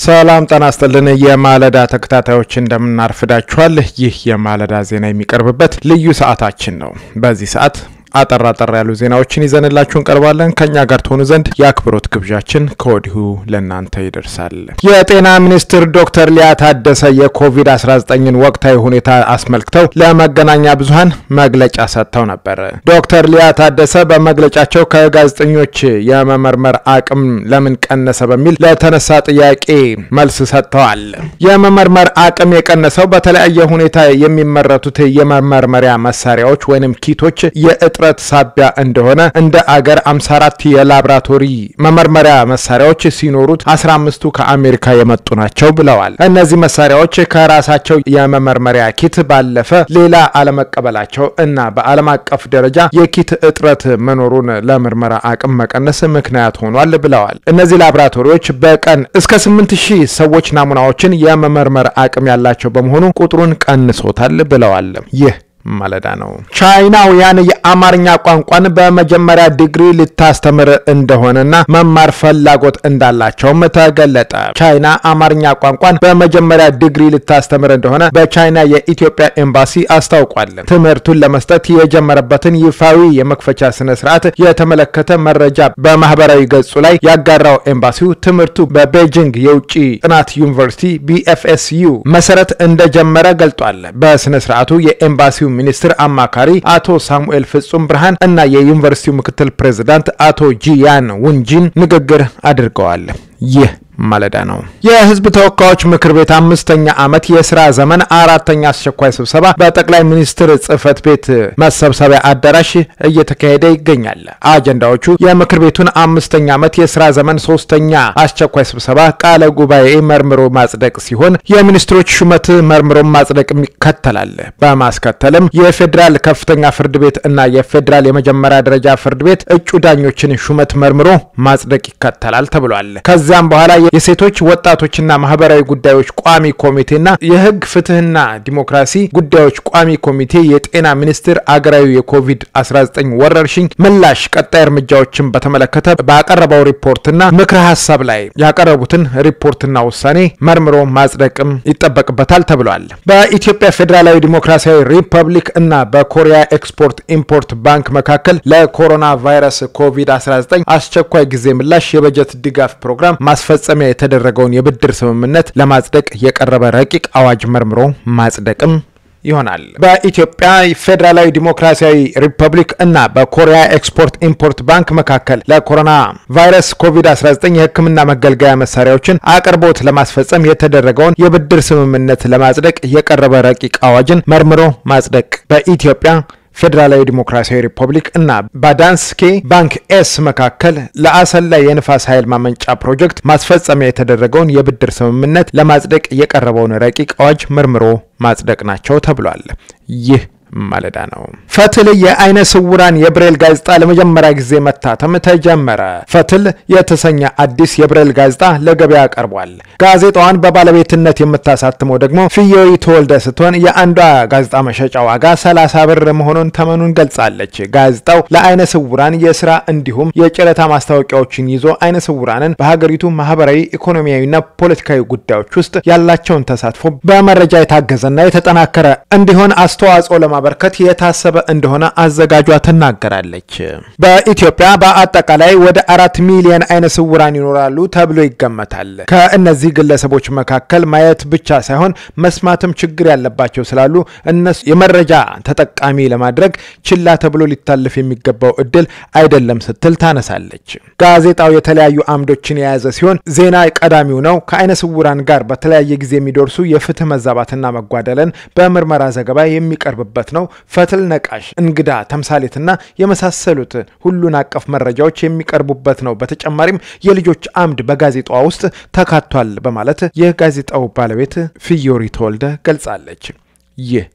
ሰላም ጤና ይስጥልን። የማለዳ ተከታታዮች እንደምናርፍዳችኋል። ይህ የማለዳ ዜና የሚቀርብበት ልዩ ሰዓታችን ነው። በዚህ ሰዓት አጠር አጠር ያሉ ዜናዎችን ይዘንላችሁ እንቀርባለን። ከኛ ጋር ትሆኑ ዘንድ የአክብሮት ግብዣችን ከወዲሁ ለእናንተ ይደርሳል። የጤና ሚኒስትር ዶክተር ሊያ ታደሰ የኮቪድ-19ን ወቅታዊ ሁኔታ አስመልክተው ለመገናኛ ብዙኃን መግለጫ ሰጥተው ነበር። ዶክተር ሊያ ታደሰ በመግለጫቸው ከጋዜጠኞች የመመርመር አቅም ለምን ቀነሰ በሚል ለተነሳ ጥያቄ መልስ ሰጥተዋል። የመመርመር አቅም የቀነሰው በተለያየ ሁኔታ የሚመረቱት የመመርመሪያ መሳሪያዎች ወይም ኪቶች የእጥረት ሳቢያ እንደሆነ እንደ አገር 54 የላብራቶሪ መመርመሪያ መሳሪያዎች ሲኖሩት 15ቱ ከአሜሪካ የመጡ ናቸው ብለዋል። እነዚህ መሳሪያዎች ከራሳቸው የመመርመሪያ ኪት ባለፈ ሌላ አለመቀበላቸው እና በዓለም አቀፍ ደረጃ የኪት እጥረት መኖሩን ለምርመራ አቅም መቀነስ ምክንያት ሆኗል ብለዋል። እነዚህ ላብራቶሪዎች በቀን እስከ 8000 ሰዎች ናሙናዎችን የመመርመር አቅም ያላቸው በመሆኑ ቁጥሩን ቀንሶታል ብለዋል። ይህ ማለዳ ነው። ቻይናውያን የአማርኛ ቋንቋን በመጀመሪያ ዲግሪ ልታስተምር እንደሆነና መማር ፍላጎት እንዳላቸውም ተገለጠ። ቻይና አማርኛ ቋንቋን በመጀመሪያ ዲግሪ ልታስተምር እንደሆነ በቻይና የኢትዮጵያ ኤምባሲ አስታውቋል። ትምህርቱን ለመስጠት የጀመረበትን ይፋዊ የመክፈቻ ስነ ስርዓት የተመለከተ መረጃ በማህበራዊ ገጹ ላይ ያጋራው ኤምባሲው ትምህርቱ በቤጂንግ የውጭ ጥናት ዩኒቨርሲቲ ቢኤፍኤስዩ መሰረት እንደጀመረ ገልጧል። በስነ ስርዓቱ የኤምባሲው ሚኒስትር አማካሪ አቶ ሳሙኤል ፍጹም ብርሃን እና የዩኒቨርሲቲው ምክትል ፕሬዝዳንት አቶ ጂያን ውንጂን ንግግር አድርገዋል። ይህ ማለዳ ነው። የህዝብ ተወካዮች ምክር ቤት አምስተኛ ዓመት የስራ ዘመን አራተኛ አስቸኳይ ስብሰባ በጠቅላይ ሚኒስትር ጽህፈት ቤት መሰብሰቢያ አዳራሽ እየተካሄደ ይገኛል። አጀንዳዎቹ የምክር ቤቱን አምስተኛ ዓመት የስራ ዘመን ሶስተኛ አስቸኳይ ስብሰባ ቃለ ጉባኤ መርምሮ ማጽደቅ ሲሆን የሚኒስትሮች ሹመት መርምሮ ማጽደቅ ይከተላል። በማስከተልም የፌዴራል ከፍተኛ ፍርድ ቤት እና የፌዴራል የመጀመሪያ ደረጃ ፍርድ ቤት እጩ ዳኞችን ሹመት መርምሮ ማጽደቅ ይከተላል ተብሏል። ከዚያም በኋላ የሴቶች ወጣቶችና ማህበራዊ ጉዳዮች ቋሚ ኮሚቴና የህግ ፍትህና ዲሞክራሲ ጉዳዮች ቋሚ ኮሚቴ የጤና ሚኒስቴር አገራዊ የኮቪድ-19 ወረርሽኝ ምላሽ ቀጣይ እርምጃዎችን በተመለከተ ባቀረበው ሪፖርትና ምክረ ሀሳብ ላይ ያቀረቡትን ሪፖርትና ውሳኔ መርምሮ ማጽደቅም ይጠበቅበታል ተብሏል። በኢትዮጵያ ፌዴራላዊ ዲሞክራሲያዊ ሪፐብሊክ እና በኮሪያ ኤክስፖርት ኢምፖርት ባንክ መካከል ለኮሮና ቫይረስ ኮቪድ-19 አስቸኳይ ጊዜ ምላሽ የበጀት ድጋፍ ፕሮግራም ማስፈጸሚያ የተደረገውን የብድር ስምምነት ለማጽደቅ የቀረበ ረቂቅ አዋጅ መርምሮ ማጽደቅም ይሆናል። በኢትዮጵያ ፌዴራላዊ ዲሞክራሲያዊ ሪፐብሊክ እና በኮሪያ ኤክስፖርት ኢምፖርት ባንክ መካከል ለኮሮና ቫይረስ ኮቪድ-19 የሕክምና መገልገያ መሳሪያዎችን አቅርቦት ለማስፈጸም የተደረገውን የብድር ስምምነት ለማጽደቅ የቀረበ ረቂቅ አዋጅን መርምሮ ማጽደቅ በኢትዮጵያ ፌዴራላዊ ዲሞክራሲያዊ ሪፐብሊክ እና ባዳንስኬ ባንክ ኤስ መካከል ለአሰላ የንፋስ ኃይል ማመንጫ ፕሮጀክት ማስፈጸሚያ የተደረገውን የብድር ስምምነት ለማጽደቅ የቀረበውን ረቂቅ አዋጅ መርምሮ ማጽደቅ ናቸው ተብሏል። ይህ ማለዳ ነው። ፈትል የአይነ ስውራን የብሬል ጋዜጣ ለመጀመሪያ ጊዜ መታተም ተጀመረ። ፈትል የተሰኘ አዲስ የብሬል ጋዜጣ ለገበያ ቀርቧል። ጋዜጣዋን በባለቤትነት የምታሳትመው ደግሞ ፍየዊ ተወልደ ስትሆን የአንዷ ጋዜጣ መሸጫ ዋጋ 30 ብር መሆኑን ተመኑን ገልጻለች። ጋዜጣው ለአይነ ስውራን የስራ እንዲሁም የጨረታ ማስታወቂያዎችን ይዞ አይነ ስውራንን በሀገሪቱ ማህበራዊ፣ ኢኮኖሚያዊና ፖለቲካዊ ጉዳዮች ውስጥ ያላቸውን ተሳትፎ በመረጃ የታገዘና የተጠናከረ እንዲሆን አስተዋጽኦ ለማ በርከት የታሰበ እንደሆነ አዘጋጇ ትናገራለች። በኢትዮጵያ በአጠቃላይ ወደ አራት ሚሊዮን አይነ ስውራን ይኖራሉ ተብሎ ይገመታል። ከእነዚህ ግለሰቦች መካከል ማየት ብቻ ሳይሆን መስማትም ችግር ያለባቸው ስላሉ እነሱ የመረጃ ተጠቃሚ ለማድረግ ችላ ተብሎ ሊታለፍ የሚገባው እድል አይደለም ስትል ታነሳለች። ጋዜጣው የተለያዩ አምዶችን የያዘ ሲሆን ዜና ቀዳሚው ነው። ከአይነ ስውራን ጋር በተለያየ ጊዜ የሚደርሱ የፍትህ መዛባትና መጓደልን በምርመራ ዘገባ የሚቀርብበት ነው። ፈትል ነቃሽ፣ እንግዳ፣ ተምሳሌትና የመሳሰሉት ሁሉን አቀፍ መረጃዎች የሚቀርቡበት ነው። በተጨማሪም የልጆች አምድ በጋዜጣዋ ውስጥ ተካቷል በማለት የጋዜጣው ባለቤት ፍዮሪ ተወልደ ገልጻለች። ይህ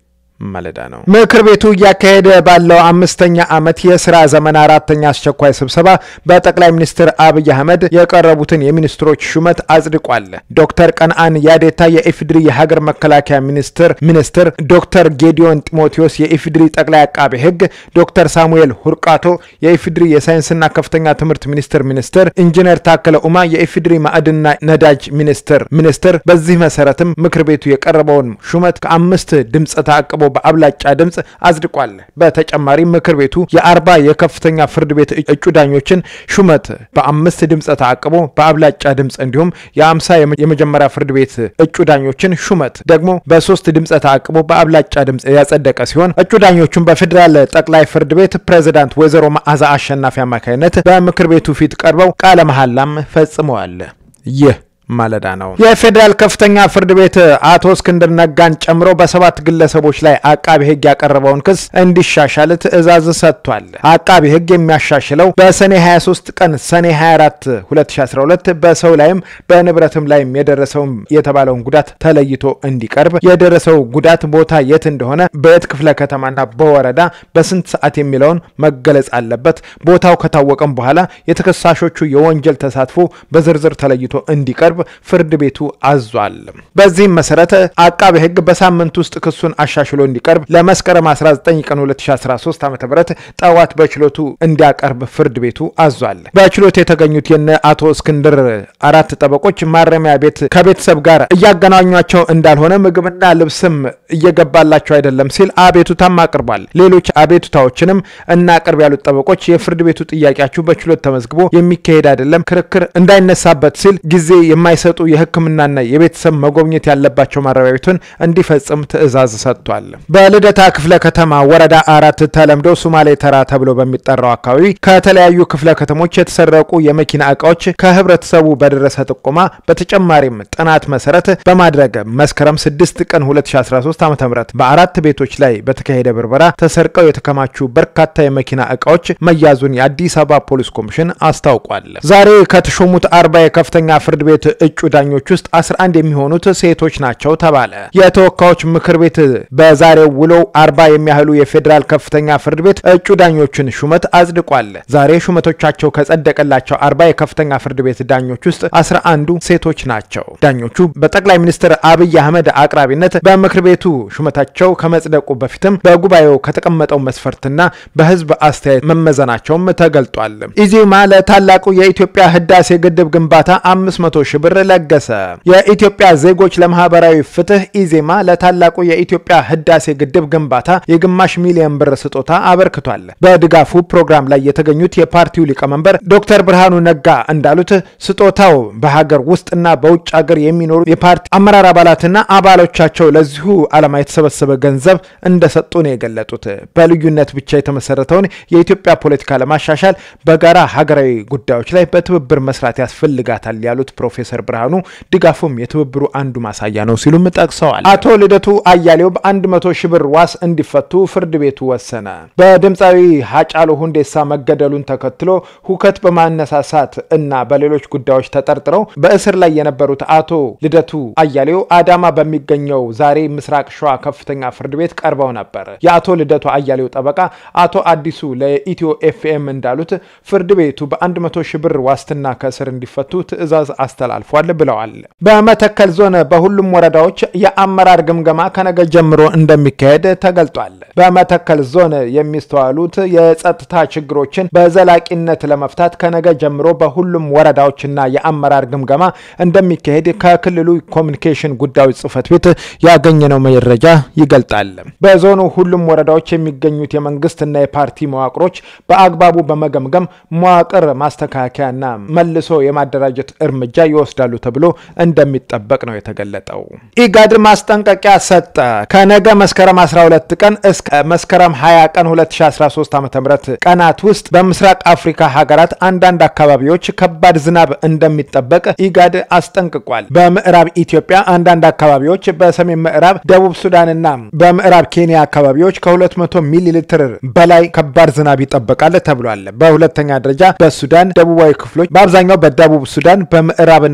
ማለዳ ነው። ምክር ቤቱ እያካሄደ ባለው አምስተኛ ዓመት የስራ ዘመን አራተኛ አስቸኳይ ስብሰባ በጠቅላይ ሚኒስትር አብይ አህመድ የቀረቡትን የሚኒስትሮች ሹመት አጽድቋል። ዶክተር ቀንአን ያዴታ የኢፌዴሪ የሀገር መከላከያ ሚኒስትር ሚኒስትር፣ ዶክተር ጌዲዮን ጢሞቴዎስ የኢፌዴሪ ጠቅላይ አቃቤ ሕግ፣ ዶክተር ሳሙኤል ሁርቃቶ የኢፌዴሪ የሳይንስና ከፍተኛ ትምህርት ሚኒስትር ሚኒስትር፣ ኢንጂነር ታከለ ኡማ የኢፌዴሪ ማዕድንና ነዳጅ ሚኒስትር ሚኒስትር። በዚህ መሰረትም ምክር ቤቱ የቀረበውን ሹመት ከአምስት ድምፅ ተአቅቦ በአብላጫ ድምፅ አጽድቋል። በተጨማሪም ምክር ቤቱ የአርባ የከፍተኛ ፍርድ ቤት እጩ ዳኞችን ሹመት በአምስት ድምፅ ተአቅቦ በአብላጫ ድምፅ እንዲሁም የአምሳ የመጀመሪያ ፍርድ ቤት እጩ ዳኞችን ሹመት ደግሞ በሶስት ድምፅ ተአቅቦ በአብላጫ ድምፅ ያጸደቀ ሲሆን እጩ ዳኞቹን በፌዴራል ጠቅላይ ፍርድ ቤት ፕሬዝዳንት ወይዘሮ መዓዛ አሸናፊ አማካኝነት በምክር ቤቱ ፊት ቀርበው ቃለ መሐላም ፈጽመዋል። ይህ ማለዳ ነው። የፌዴራል ከፍተኛ ፍርድ ቤት አቶ እስክንድር ነጋን ጨምሮ በሰባት ግለሰቦች ላይ አቃቢ ሕግ ያቀረበውን ክስ እንዲሻሻል ትዕዛዝ ሰጥቷል። አቃቢ ሕግ የሚያሻሽለው በሰኔ 23 ቀን ሰኔ 24 2012 በሰው ላይም በንብረትም ላይም የደረሰው የተባለውን ጉዳት ተለይቶ እንዲቀርብ፣ የደረሰው ጉዳት ቦታ የት እንደሆነ፣ በየት ክፍለ ከተማና በወረዳ በስንት ሰዓት የሚለውን መገለጽ አለበት። ቦታው ከታወቀም በኋላ የተከሳሾቹ የወንጀል ተሳትፎ በዝርዝር ተለይቶ እንዲቀርብ ፍርድ ቤቱ አዟል። በዚህም መሰረት አቃቤ ሕግ በሳምንት ውስጥ ክሱን አሻሽሎ እንዲቀርብ ለመስከረም 19 ቀን 2013 ዓ ም ጠዋት በችሎቱ እንዲያቀርብ ፍርድ ቤቱ አዟል። በችሎት የተገኙት የነ አቶ እስክንድር አራት ጠበቆች ማረሚያ ቤት ከቤተሰብ ጋር እያገናኟቸው እንዳልሆነ፣ ምግብና ልብስም እየገባላቸው አይደለም ሲል አቤቱታም አቅርቧል። ሌሎች አቤቱታዎችንም እናቅርብ ያሉት ጠበቆች የፍርድ ቤቱ ጥያቄያችሁ በችሎት ተመዝግቦ የሚካሄድ አይደለም፣ ክርክር እንዳይነሳበት ሲል ጊዜ የማይሰጡ የሕክምናና የቤተሰብ መጎብኘት ያለባቸው ማረሚያ ቤቱን እንዲፈጽም ትዕዛዝ ሰጥቷል። በልደታ ክፍለ ከተማ ወረዳ አራት ተለምዶ ሱማሌ ተራ ተብሎ በሚጠራው አካባቢ ከተለያዩ ክፍለ ከተሞች የተሰረቁ የመኪና እቃዎች ከህብረተሰቡ በደረሰ ጥቆማ በተጨማሪም ጥናት መሰረት በማድረግ መስከረም 6 ቀን 2013 ዓ ም በአራት ቤቶች ላይ በተካሄደ ብርበራ ተሰርቀው የተከማቹ በርካታ የመኪና እቃዎች መያዙን የአዲስ አበባ ፖሊስ ኮሚሽን አስታውቋል። ዛሬ ከተሾሙት አርባ የከፍተኛ ፍርድ ቤት እጩ ዳኞች ውስጥ 11 የሚሆኑት ሴቶች ናቸው ተባለ። የተወካዮች ምክር ቤት በዛሬው ውሎው አርባ የሚያህሉ የፌዴራል ከፍተኛ ፍርድ ቤት እጩ ዳኞችን ሹመት አጽድቋል። ዛሬ ሹመቶቻቸው ከጸደቀላቸው አርባ የከፍተኛ ፍርድ ቤት ዳኞች ውስጥ 11ዱ ሴቶች ናቸው። ዳኞቹ በጠቅላይ ሚኒስትር አብይ አህመድ አቅራቢነት በምክር ቤቱ ሹመታቸው ከመጽደቁ በፊትም በጉባኤው ከተቀመጠው መስፈርትና በህዝብ አስተያየት መመዘናቸውም ተገልጧል። ኢዜማ ለታላቁ የኢትዮጵያ ህዳሴ ግድብ ግንባታ 500 ሺህ ብር ለገሰ። የኢትዮጵያ ዜጎች ለማህበራዊ ፍትህ ኢዜማ ለታላቁ የኢትዮጵያ ህዳሴ ግድብ ግንባታ የግማሽ ሚሊዮን ብር ስጦታ አበርክቷል። በድጋፉ ፕሮግራም ላይ የተገኙት የፓርቲው ሊቀመንበር ዶክተር ብርሃኑ ነጋ እንዳሉት ስጦታው በሀገር ውስጥና በውጭ ሀገር የሚኖሩ የፓርቲ አመራር አባላትና አባሎቻቸው ለዚሁ ዓላማ የተሰበሰበ ገንዘብ እንደሰጡ ነው የገለጡት። በልዩነት ብቻ የተመሰረተውን የኢትዮጵያ ፖለቲካ ለማሻሻል በጋራ ሀገራዊ ጉዳዮች ላይ በትብብር መስራት ያስፈልጋታል ያሉት ፕሮፌሰር ብርሃኑ ድጋፉም የትብብሩ አንዱ ማሳያ ነው ሲሉም ጠቅሰዋል። አቶ ልደቱ አያሌው በአንድ መቶ ሺህ ብር ዋስ እንዲፈቱ ፍርድ ቤቱ ወሰነ። በድምፃዊ ሀጫሉ ሁንዴሳ መገደሉን ተከትሎ ሁከት በማነሳሳት እና በሌሎች ጉዳዮች ተጠርጥረው በእስር ላይ የነበሩት አቶ ልደቱ አያሌው አዳማ በሚገኘው ዛሬ ምስራቅ ሸዋ ከፍተኛ ፍርድ ቤት ቀርበው ነበር። የአቶ ልደቱ አያሌው ጠበቃ አቶ አዲሱ ለኢትዮ ኤፍኤም እንዳሉት ፍርድ ቤቱ በአንድ መቶ ሺህ ብር ዋስትና ከእስር እንዲፈቱ ትዕዛዝ አስተላልፏል ብለዋል። በመተከል ዞን በሁሉም ወረዳዎች የአመራር ግምገማ ከነገ ጀምሮ እንደሚካሄድ ተገልጧል። በመተከል ዞን የሚስተዋሉት የጸጥታ ችግሮችን በዘላቂነት ለመፍታት ከነገ ጀምሮ በሁሉም ወረዳዎችና የአመራር ግምገማ እንደሚካሄድ ከክልሉ ኮሚኒኬሽን ጉዳዮች ጽሕፈት ቤት ያገኘነው መረጃ ይገልጣል። በዞኑ ሁሉም ወረዳዎች የሚገኙት የመንግስትና የፓርቲ መዋቅሮች በአግባቡ በመገምገም መዋቅር ማስተካከያና መልሶ የማደራጀት እርምጃ ይወስዳሉ ተብሎ እንደሚጠበቅ ነው የተገለጠው። ኢጋድ ማስጠንቀቂያ ሰጠ። ከነገ መስከረም 12 ቀን እስከ መስከረም 20 ቀን 2013 ዓ ም ቀናት ውስጥ በምስራቅ አፍሪካ ሀገራት አንዳንድ አካባቢዎች ከባድ ዝናብ እንደሚጠበቅ ኢጋድ አስጠንቅቋል። በምዕራብ ኢትዮጵያ አንዳንድ አካባቢዎች፣ በሰሜን ምዕራብ ደቡብ ሱዳንና በምዕራብ ኬንያ አካባቢዎች ከ200 ሚሊ ሊትር በላይ ከባድ ዝናብ ይጠበቃል ተብሏል። በሁለተኛ ደረጃ በሱዳን ደቡባዊ ክፍሎች፣ በአብዛኛው በደቡብ ሱዳን በምዕራብና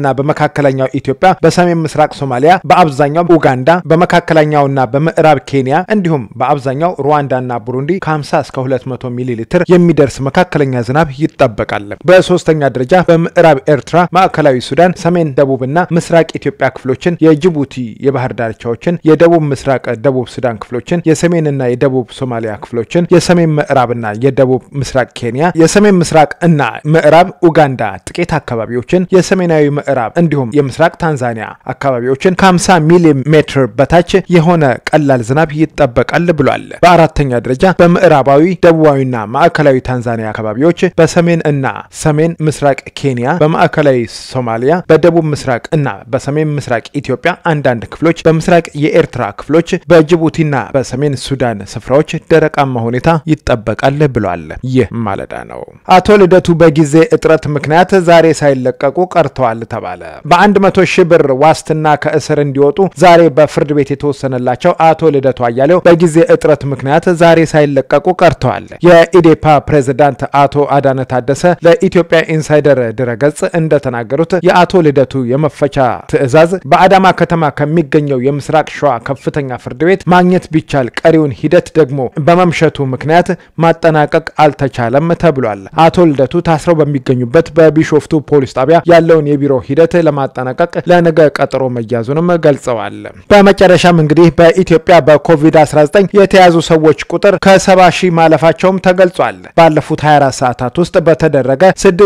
በመካከለኛው ኢትዮጵያ፣ በሰሜን ምስራቅ ሶማሊያ፣ በአብዛኛው ኡጋንዳ፣ በመካከለኛውና በምዕራብ ኬንያ እንዲሁም በአብዛኛው ሩዋንዳና ቡሩንዲ ከ50 እስከ 200 ሚሊ ሊትር የሚደርስ መካከለኛ ዝናብ ይጠበቃል። በሶስተኛ ደረጃ በምዕራብ ኤርትራ፣ ማዕከላዊ ሱዳን፣ ሰሜን ደቡብና ምስራቅ ኢትዮጵያ ክፍሎችን፣ የጅቡቲ የባህር ዳርቻዎችን፣ የደቡብ ምስራቅ ደቡብ ሱዳን ክፍሎችን፣ የሰሜንና የደቡብ ሶማሊያ ክፍሎችን፣ የሰሜን ምዕራብና የደቡብ ምስራቅ ኬንያ፣ የሰሜን ምስራቅ እና ምዕራብ ኡጋንዳ ጥቂት አካባቢዎችን፣ የሰሜናዊ ምዕራብ እንዲሁም የምስራቅ ታንዛኒያ አካባቢዎችን ከ50 ሚሊ ሜትር በታች የሆነ ቀላል ዝናብ ይጠበቃል ብሏል። በአራተኛ ደረጃ በምዕራባዊ ደቡባዊና ማዕከላዊ ታንዛኒያ አካባቢዎች፣ በሰሜን እና ሰሜን ምስራቅ ኬንያ፣ በማዕከላዊ ሶማሊያ፣ በደቡብ ምስራቅ እና በሰሜን ምስራቅ ኢትዮጵያ አንዳንድ ክፍሎች፣ በምስራቅ የኤርትራ ክፍሎች፣ በጅቡቲና በሰሜን ሱዳን ስፍራዎች ደረቃማ ሁኔታ ይጠበቃል ብሏል። ይህ ማለዳ ነው። አቶ ልደቱ በጊዜ እጥረት ምክንያት ዛሬ ሳይለቀቁ ቀርተዋል ተባለ። በአንድ መቶ ሺህ ብር ዋስትና ከእስር እንዲወጡ ዛሬ በፍርድ ቤት የተወሰነላቸው አቶ ልደቱ አያሌው በጊዜ እጥረት ምክንያት ዛሬ ሳይለቀቁ ቀርተዋል። የኢዴፓ ፕሬዝዳንት አቶ አዳነ ታደሰ ለኢትዮጵያ ኢንሳይደር ድረገጽ እንደተናገሩት የአቶ ልደቱ የመፈቻ ትዕዛዝ በአዳማ ከተማ ከሚገኘው የምስራቅ ሸዋ ከፍተኛ ፍርድ ቤት ማግኘት ቢቻል ቀሪውን ሂደት ደግሞ በመምሸቱ ምክንያት ማጠናቀቅ አልተቻለም ተብሏል። አቶ ልደቱ ታስረው በሚገኙበት በቢሾፍቱ ፖሊስ ጣቢያ ያለውን የቢሮ ሂደት ለማጠናቀቅ ለነገ ቀጠሮ መያዙንም ገልጸዋል። በመጨረሻም እንግዲህ በኢትዮጵያ በኮቪድ-19 የተያዙ ሰዎች ቁጥር ከ70 ሺህ ማለፋቸውም ተገልጿል። ባለፉት 24 ሰዓታት ውስጥ በተደረገ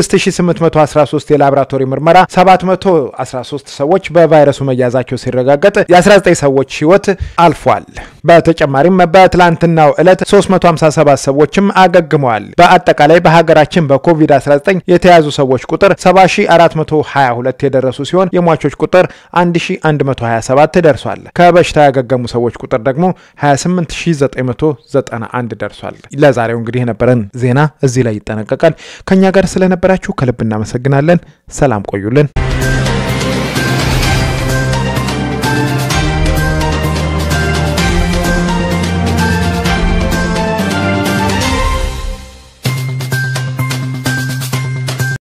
6813 የላቦራቶሪ ምርመራ 713 ሰዎች በቫይረሱ መያዛቸው ሲረጋገጥ የ19 ሰዎች ሕይወት አልፏል። በተጨማሪም በትላንትናው ዕለት 357 ሰዎችም አገግመዋል። በአጠቃላይ በሀገራችን በኮቪድ-19 የተያዙ ሰዎች ቁጥር 7422 የደረሱ ሲሆን የሟቾች ቁጥር 1127 ደርሷል። ከበሽታ ያገገሙ ሰዎች ቁጥር ደግሞ 28991 ደርሷል። ለዛሬው እንግዲህ የነበረን ዜና እዚህ ላይ ይጠናቀቃል። ከእኛ ጋር ስለነበራችሁ ከልብ እናመሰግናለን። ሰላም ቆዩልን።